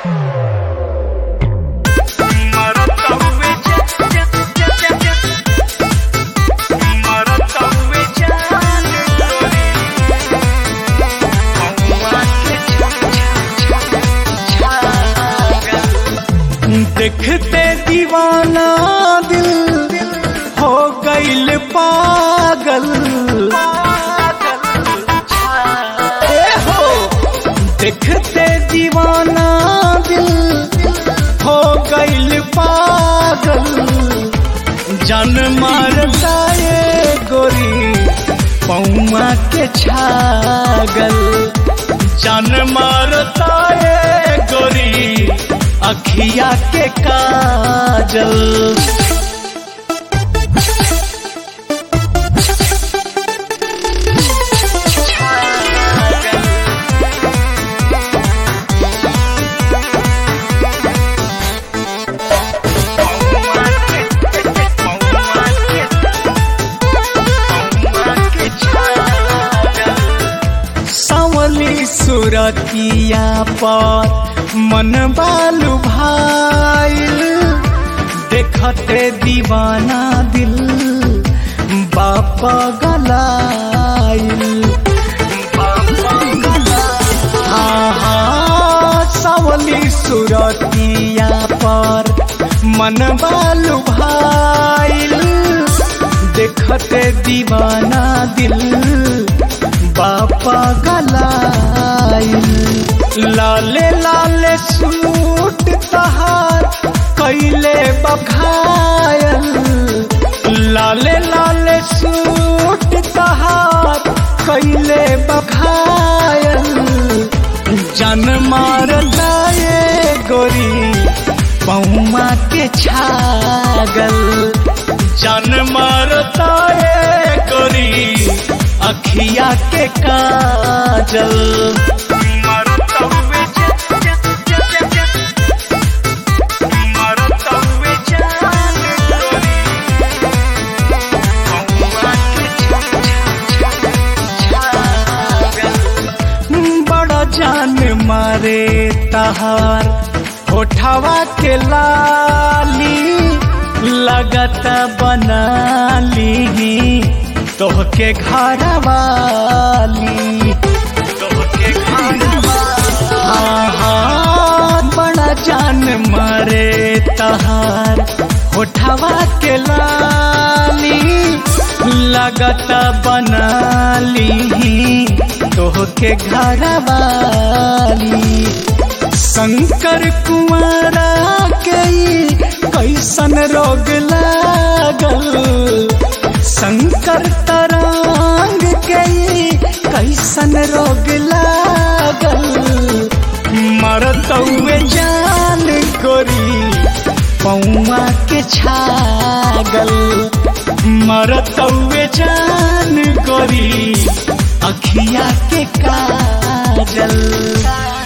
देखते दीवाना दिल हो गईल पागल ए हो देखते दीवाना दिल हो गईल पागल जन मारता ये गोरी पौमा के छागल जन मारता ये गोरी अखिया के काजल सावली सुरतिया पर मन बालू भाईल देखते दीवाना दिल बापा गलाइल हाँ हाँ सावली सुरतिया पर मन बालू भाईल देखते दीवाना दिल बापा गलाइल लाले लाले सूट तहार कैले बखायल लाले लाले सूट तहार कैले बखायल जन मारता ये गोरी पौमा के छागल जन मारता ये गोरी अखिया के काजल बड़ा जान मारे तहार होठवा के लाली लगत बनाली तोहके घर वाली तोहके घर हाँ हाँ बड़ा जान मारे तहार होठवा के लाली लगत बनाली तोहके घर वाली शंकर कुमारा के कैसन रोग लागल शंकर तरांग के कैसन रोग लागल मरतौए जान गोरी पौआ के छागल मरतौए जान गोरी अखिया के काजल